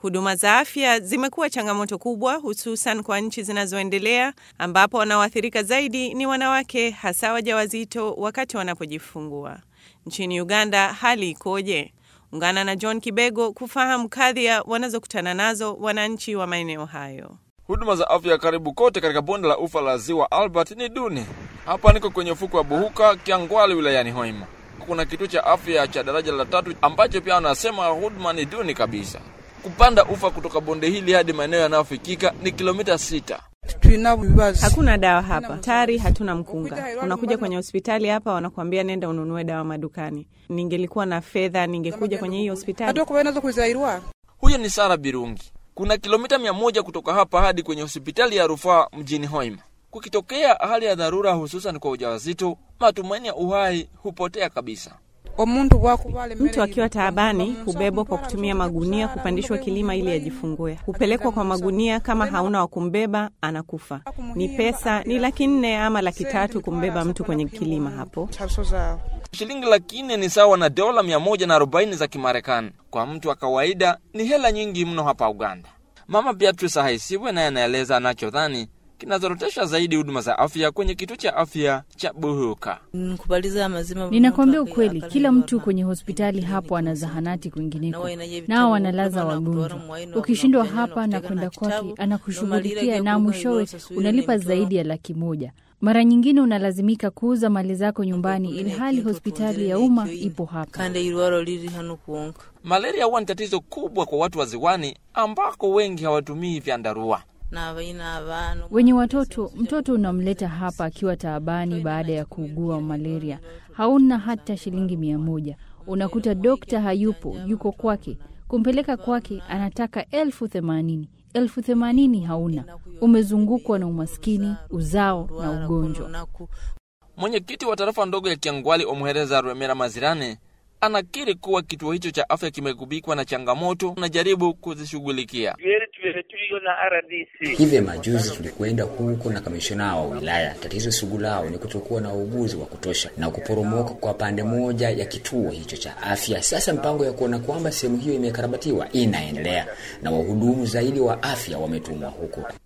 Huduma za afya zimekuwa changamoto kubwa, hususan kwa nchi zinazoendelea ambapo wanaoathirika zaidi ni wanawake, hasa wajawazito wakati wanapojifungua. Nchini Uganda hali ikoje? Ungana na John Kibego kufahamu kadhia wanazokutana nazo wananchi wa maeneo hayo. Huduma za afya karibu kote katika bonde la ufa la ziwa Albert ni duni. Hapa niko kwenye ufuko wa Buhuka, Kiangwali, wilayani Hoima. Kuna kituo cha afya cha daraja la tatu ambacho pia wanasema huduma ni duni kabisa. Kupanda ufa kutoka bonde hili hadi maeneo yanayofikika ni kilomita sita. Hakuna dawa hapa tari, hatuna mkunga. Unakuja kwenye hospitali hapa, wanakuambia nenda ununue dawa madukani. Ningelikuwa na fedha, ningekuja kwenye hii hospitali. Huyo ni Sara Birungi. Kuna kilomita mia moja kutoka hapa hadi kwenye hospitali ya rufaa mjini Hoima. Kukitokea hali ya dharura, hususan kwa ujauzito, matumaini ya uhai hupotea kabisa. Mtu akiwa taabani hubebwa kwa kutumia magunia kupandishwa kilima ili ajifungue. Hupelekwa kwa magunia, kama hauna wa kumbeba anakufa. Ni pesa ni laki nne ama laki tatu kumbeba mtu kwenye kilima hapo. Shilingi laki nne ni sawa na dola mia moja na arobaini za Kimarekani. Kwa mtu wa kawaida ni hela nyingi mno hapa Uganda. Mama Beatrice Haisiwe naye anaeleza anachodhani kinazorotesha zaidi huduma za afya kwenye kituo cha afya cha Buhuka. Ninakwambia ukweli, kila mtu kwenye hospitali hapo ana zahanati kwingineko, nao wanalaza wagonjwa. Ukishindwa hapa na kwenda kwake, anakushughulikia na mwishowe unalipa zaidi ya laki moja. Mara nyingine unalazimika kuuza mali zako nyumbani, ilhali hospitali ya umma ipo hapa. Malaria huwa ni tatizo kubwa kwa watu wa ziwani ambako wengi hawatumii vyandarua. Wenye watoto, mtoto unamleta hapa akiwa taabani baada ya kuugua malaria, hauna hata shilingi mia moja. Unakuta dokta hayupo, yuko kwake. Kumpeleka kwake anataka elfu themanini elfu themanini hauna. Umezungukwa na umaskini, uzao na ugonjwa. Mwenyekiti wa tarafa ndogo ya Kiangwali, Omuhereza Rwemera Mazirane, anakiri kuwa kituo hicho cha afya kimegubikwa na changamoto na jaribu kuzishughulikia. Hivi majuzi tulikwenda huko na kamishona wa wilaya. Tatizo sugu lao ni kutokuwa na wauguzi wa kutosha na kuporomoka kwa pande moja ya kituo hicho cha afya. Sasa mpango ya kuona kwamba sehemu hiyo imekarabatiwa inaendelea na wahudumu zaidi wa afya wametumwa huko.